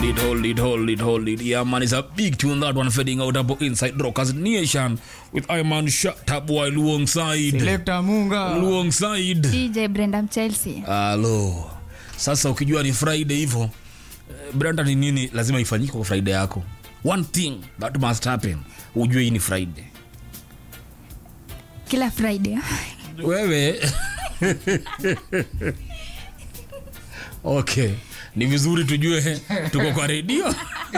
hold it, hold it, hold it, hold it. Yeah, man, it's a big tune that one fading out up inside Rockers Nation with Iman Shut Up while Luong side. Selector Munga. Luong side. dj brenda mchelsea Halo. Sasa ukijua ni Friday hivyo, eh, Brenda ni nini lazima ifanyike kwa Friday yako. One thing that must happen. Ujue hii ni Friday. kila friday wewe okay ni vizuri tujue tuko kwa redio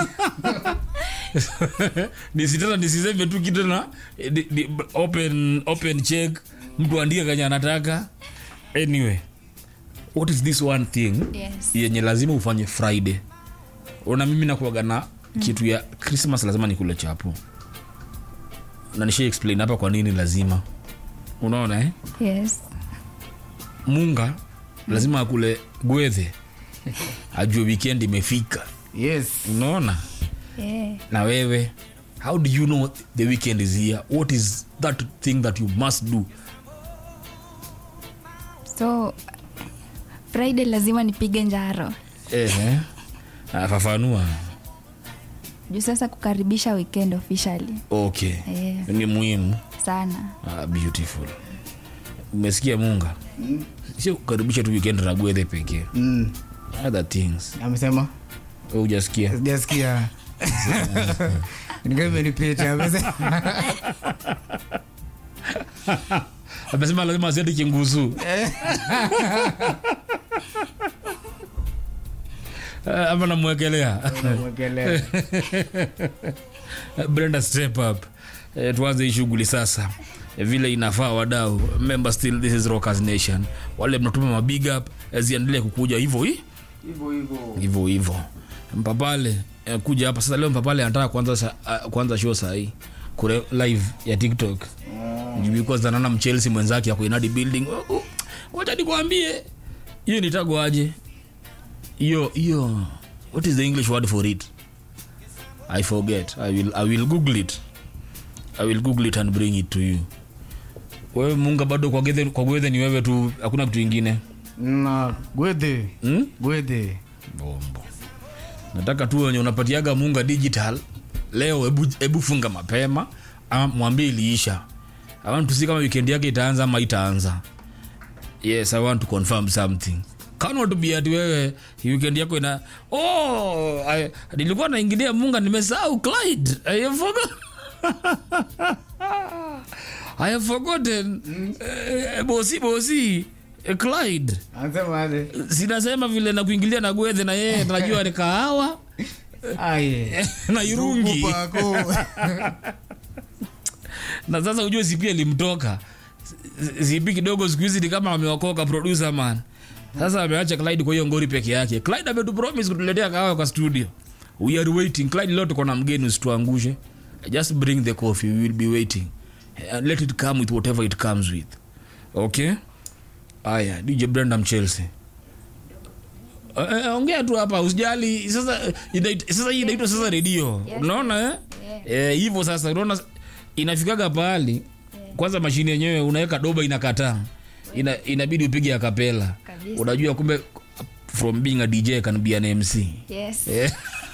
nisitena nisiseme tu kitu na di- di- open, open check mtu andike kanye anataka anyway what is this one thing yes. yenye lazima ufanye friday una mimi nakuaga na kitu ya christmas lazima nikule chapo na nisha explain hapa kwa nini lazima unaona eh? yes munga lazima akule gwedhe ajue weekend imefika Yes. unaona yeah. na wewe how do you know the weekend is here what is that thing that you must do so friday lazima nipige njaro Ehe. Ah, fafanua juu sasa kukaribisha weekend officially okay Eh. ni muhimu sana ah, beautiful umesikia munga sio kukaribisha tu weekend na gwedhe pekee Mm. other things Amesema Wewe hujasikia sijasikia. Nikaa imenipita. Amesema amesema lazima asiende kingusu Eh, ama namwekelea Mwekelea. brenda step up eh, tuanze hii shughuli sasa eh, vile inafaa wadau member still this is rockers nation wale mnatuma mabig up eh, ziendelee kukuja hivyo hi Hivyo hivyo. hivyo hivyo mpapale eh, kuja hapa sasa leo mpapale anataka kwanza sa, uh, kwanza show sahii kure live ya tiktok because anaona mchelsea mwenzake ya kuinadi building Oh, oh, wacha nikwambie hiyo nitago aje hiyo hiyo what is the english word for it i forget i will, I will google it i will google it and bring it to you wewe munga bado kwa gwethe kwa gwethe ni wewe tu hakuna kitu ingine Na gwedhe. hmm? Gwedhe. bombo nataka tu wenye unapatiaga munga digital leo hebu hebu funga mapema ama mwambie iliisha i want to see kama weekend yake itaanza ama itaanza yes i want to confirm something cannot be ati wewe weekend yako ina oh I, nilikuwa naingilia munga nimesahau clyde i have forgot i have forgotten eh, bosi bosi eh, clyde Anasema aje? sinasema vile na kuingilia na gwethe na yeye najua ni kahawa Aye. na irungi Kupako. na sasa ujue sipi alimtoka sipi kidogo siku hizi ni kama ameokoka producer man sasa ameacha clyde kwa hiyo ngori peke yake clyde ametupromise kutuletea kahawa kwa studio we are waiting clyde leo tuko na mgeni usituangushe just bring the coffee we will be waiting and let it come with whatever it comes with okay aya dj brandam chelsea Eh, eh, ongea tu hapa usijali sasa eh, inait- sasa hii inaitwa sasa redio Yes, unaona eh? Yeah. Eh, hivyo sasa unaona inafikaga pahali kwanza mashine yenyewe unaweka doba inakataa ina, inabidi upige akapela Kabisa. unajua kumbe from being a dj can be an mc yes Eh.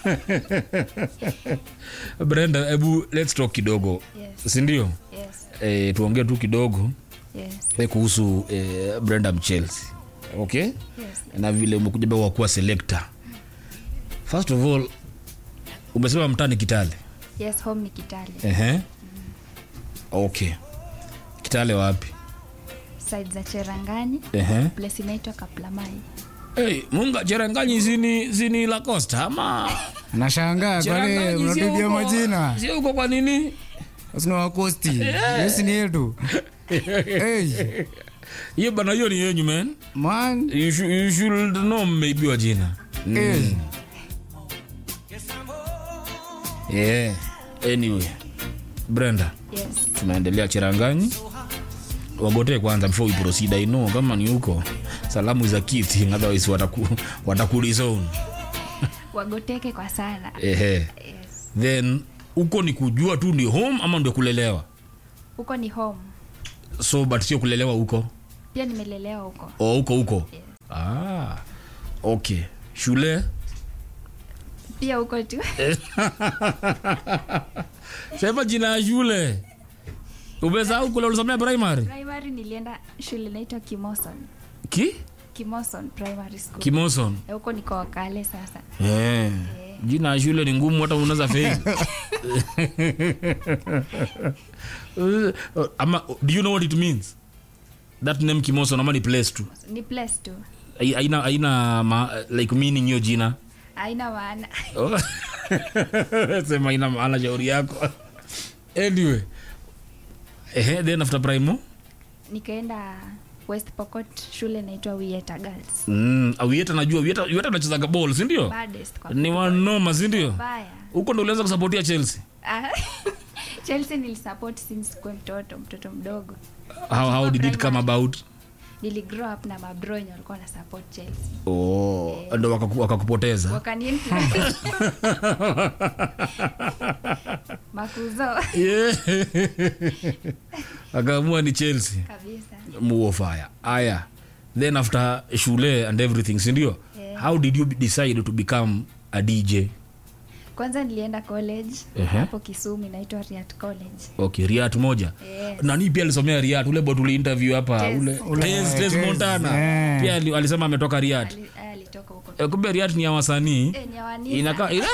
brenda hebu let's talk kidogo Yes. sindio yes eh, tuongee tu kidogo yes eh, kuhusu eh, brenda mchelsea okay yes na vile umekuja bado wakuwa selector first of all umesema mtani kitale yes home ni kitale Ehe. okay kitale wapi side za cherangani Ehe. place inaitwa kaplamai hey, munga cheranganyi zini, zini la costa ama Nashangaa kwani Cheranganyi sio mnatupia huko- majina. sio huko kwa nini Sina wakosti. Yes ni yetu. Hey, hiyo bana hiyo ni yenyu man man. you should, you should know maybe wa jina Hey. yeah. anyway brenda yes tunaendelea cheranganyi wagotee kwanza before we proceed i know kama ni huko salamu za kiti otherwise wataku, watakulizone wagoteke kwa sana ehe yes then huko ni kujua tu ni home ama ndio kulelewa huko ni home so but sio kulelewa huko pia nimelelewa huko o huko huko Yes. ah, okay shule pia huko tu sema jina ya shule umesahau kule ulisomea primary primary nilienda shule inaitwa kimoson ki kimoson primary school kimoson Eh, huko niko wakale sasa Eh, jina ya shule ni ngumu hata unaweza fail ama do you know what it means that name kimoson ama ni place tu ni place tu Hai- haina haina ma, like meaning hiyo jina haina maana Oh. sema ina maana shauri yako anyway Ehe, then after primo nikaenda west pokot shule inaitwa wieta girls mm, awieta najua wieta wieta anachezaga ball si ndio baddest kwa ni wanoma si ndio baya huko ndo ulianza kusapotia chelsea Ah, chelsea nilisupport since kuwe mtoto mtoto mdogo how, how did it come about niligrow up na mabro wenye walikuwa na support chelsea oh, ndo wakaku- wakakupoteza wakaniinfluence makuzo Yeah. akaamua ni chelsea kabisa muofaya aya then after shule and everything sindio Yeah. how did you decide to become a dj kwanza nilienda college Ehe. hapo kisumu inaitwa riat college okay riat moja Yes. nani pia alisomea riat ule bot uliinterview hapa Tez. ule Ule, Tez, Tez Tez, montana eh. pia ali- alisema ametoka riat Ali- aya, alitoka huko Eh, kumbe riat ni ya wasanii Eh, ni ya Wanisa. inakaa ina-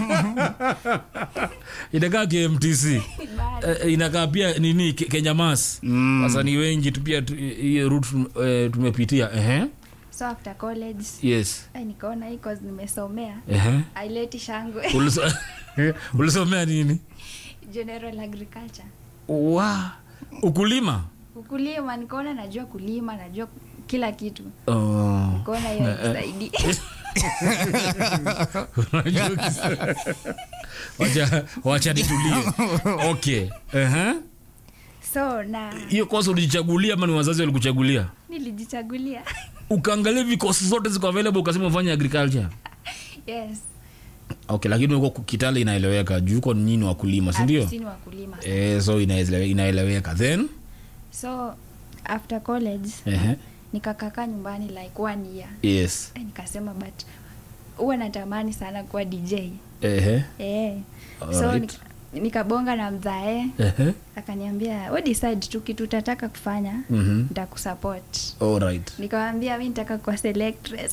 inakaa kmtc Bado. Eh, inakaa pia nini Ke- kenya mas Mm. wasanii wengi tu pia tu- hiyo route eh, tumepitia ehe so after college yes eh, nikaona hii cause nimesomea ehe aileti shangwe Uliso- ulisomea nini general agriculture wa ukulima ukulima nikaona najua kulima najua kila kitu Oh. nikaona hiyo nisaidi Unajua kisa- wacha wacha nitulie okay Ehe. so na hiyo kosi ulijichagulia ama ni wazazi walikuchagulia nilijichagulia ukaangalia vikosi zote ziko available ukasema ufanye agriculture yes okay lakini huko kitale inaeleweka juu uko nyini wakulima sindio Afisini wakulima eh, so inaelewe- inaeleweka then so after college Ehe. nikakaka nyumbani like one year yes eh, nikasema but huwa natamani sana kuwa dj Ehe. eh. so Alright. nika, nikabonga na mzae Ehe. akaniambia we decide tu kitu utataka kufanya Mhm. nitakusupport Alright. nikawambia mi nitaka kuwa selectress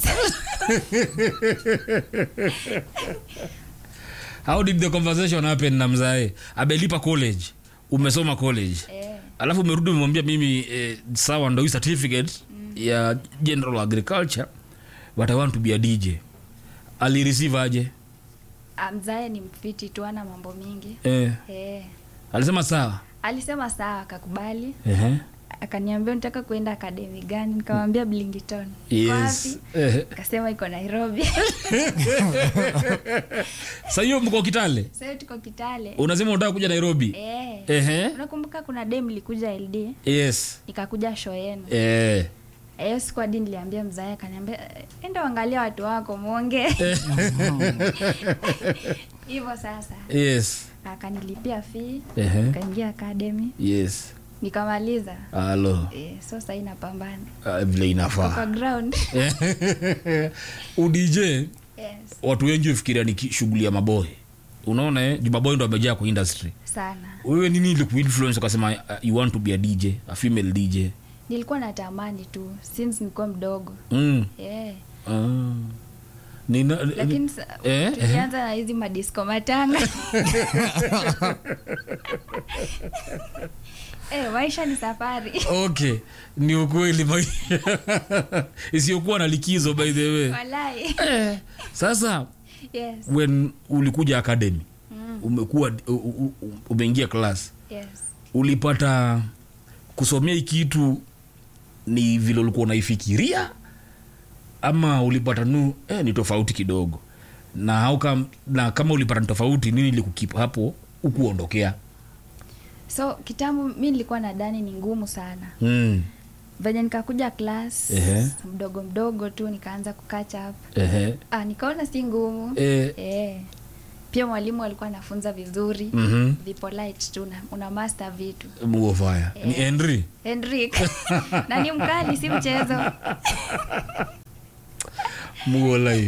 how did the conversation happen na mzae abelipa college umesoma college eh, alafu umerudi umemwambia mimi eh, sawa ndo hii certificate ya general agriculture but i want to be a dj alireceive aje ah, mzae ni mfiti tu ana mambo mingi eh, eh. alisema sawa alisema sawa akakubali Ehe. akaniambia nitaka kuenda akademi gani nikamwambia blingiton yes Ehe. akasema iko nairobi sa hiyo mko kitale sahiyo tuko kitale unasema unataka kuja nairobi eh. Ehe. unakumbuka kuna dem likuja ld yes nikakuja show yenu eh. hiyo siku hadi niliambia mzae akaniambia "Eh, enda uangalia watu wako mwonge hivyo sasa yes akanilipia fee Ehe. kaingia academy yes nikamaliza halo eh, so sahii napambana Ah, vile inafaa kwa ground udj yes. watu wengi hufikiria ni ki- shughuli ya maboy unaona eh? juu maboy ndo amejaa kwa industry sana wewe nini ilikuinfluence ukasema uh, you want to be a dj a female dj nilikuwa natamani tu since nilikuwa mdogo mm. yeah. ah. Nina, lakini sa- Eh, eh. tukianza na hizi madisko matanga eh, maisha ni safari okay ni ukweli maisha isiyokuwa na likizo by the way walai eh, sasa yes. when ulikuja academy umekuwa u- u- u- umeingia class yes. ulipata kusomea hii kitu ni vile ulikuwa unaifikiria ama ulipata nu eh, ni tofauti kidogo na, how come, na kama ulipata ni tofauti nini likukipa hapo ukuondokea so kitambo mi nilikuwa nadani ni ngumu sana mm. venye nikakuja klas Ehe. mdogo mdogo tu nikaanza kukacha up Ehe. ah, nikaona si ngumu Eh, eh. pia mwalimu alikuwa anafunza vizuri mhm. vipolite tu una, una master vitu muofaya ni henry henrik na ni mkali si mchezo muo life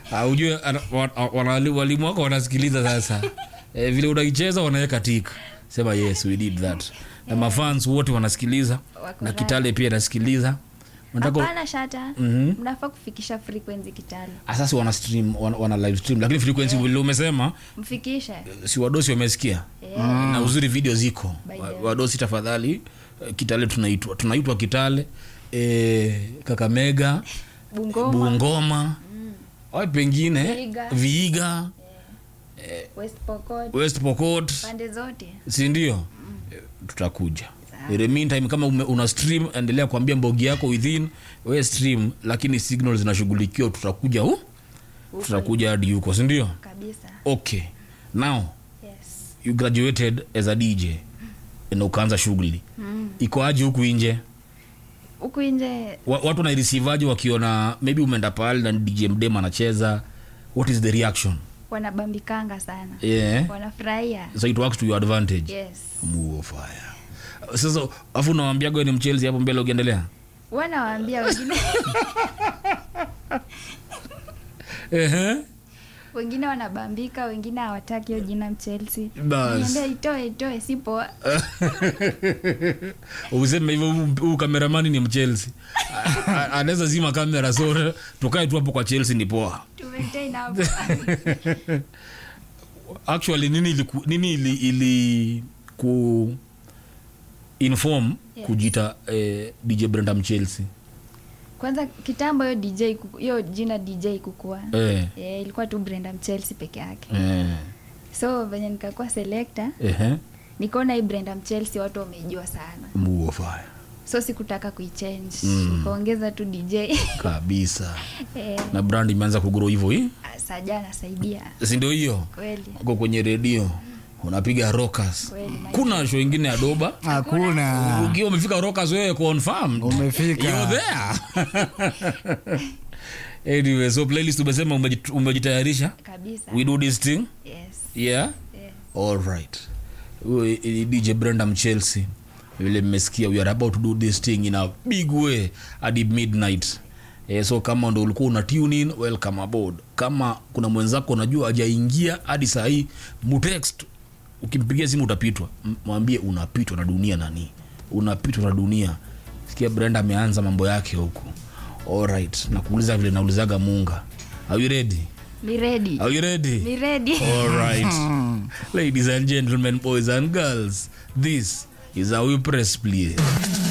Ah, ujue ana- wa- wana- walimu wako wanasikiliza sasa eh, vile unaicheza wanaweka tik sema yes we did that na mafans wote wanasikiliza Wako na radhi. kitale pia anasikiliza Unataka- hapana shata mnafaa kufikisha frequency kitale Ah, sasa wana stream wana, wana live stream lakini frequency vile umesema mfikishe si wadosi wamesikia Eh, na uzuri video ziko By Wa- the way. wadosi tafadhali eh, kitale tunaitwa tunaitwa kitale eh, kakamega bungoma bungoma mm. pengine Vihiga. viiga west pokot west pokot pande zote sindio Eh, tutakuja In the meantime kama ume, una stream endelea kuambia mbogi yako within we stream lakini signal zinashughulikiwa tutakuja hu tutakuja hadi huko sindio kabisa okay now yes you graduated as a dj na ukaanza shughuli iko aje huku nje huku nje Wa- watu wanairisivaje wakiona maybe umeenda pale na dj mdem anacheza what is the reaction wanabambikanga sana yeah. wanafurahia so it works to your advantage yes Move of fire sasa afu unawambiaga ni mchelzi hapo mbele ukiendelea wanawaambia wengine Ehe. wengine wanabambika wengine hawataki hiyo jina mchelsi Bas. niambia itoe itoe si poa useme hivyo huu- huu kameramani ni mchelsi anaweza zima kamera so tukae tu hapo kwa chelsea ni poa tumetain hapo actually nini ili, nini ili, ili ku inform Yes. kujita eh, dj brenda mchelsea kwanza kitambo hiyo dj kuku- hiyo jina dj kukua eh, yeah, ilikuwa tu brenda mchelsi peke yake eh, so venye nikakuwa selekta ehe, nikaona hii brenda mchelsi watu wameijua sana move of fire so sikutaka kuichange Mm. nikaongeza tu dj kabisa eh, na brand imeanza kugro hivyo hii saja nasaidia sindio hiyo kweli uko kwenye redio unapiga rockers Kweli, my- kuna show ingine ya doba hakuna ukiwa umefika rockers wewe confirmed Umefika. You're there anyway so playlist umesema umejit- umejitayarisha kabisa we do this thing yes yeah yes all right Huyu ni dj brenda mchelsea vile mmesikia we are about to do this thing in a big way hadi midnight eh, so kama ndo ulikuwa una tune in welcome aboard kama kuna mwenzako unajua ajaingia hadi saa hii mutext ukimpigia simu utapitwa M- mwambie unapitwa na dunia nani unapitwa na dunia sikia brenda ameanza mambo yake huku alright nakuuliza vile naulizaga munga are you ready ni ready are you ready ni ready All right. Ladies and gentlemen, boys and girls, this is how we press play.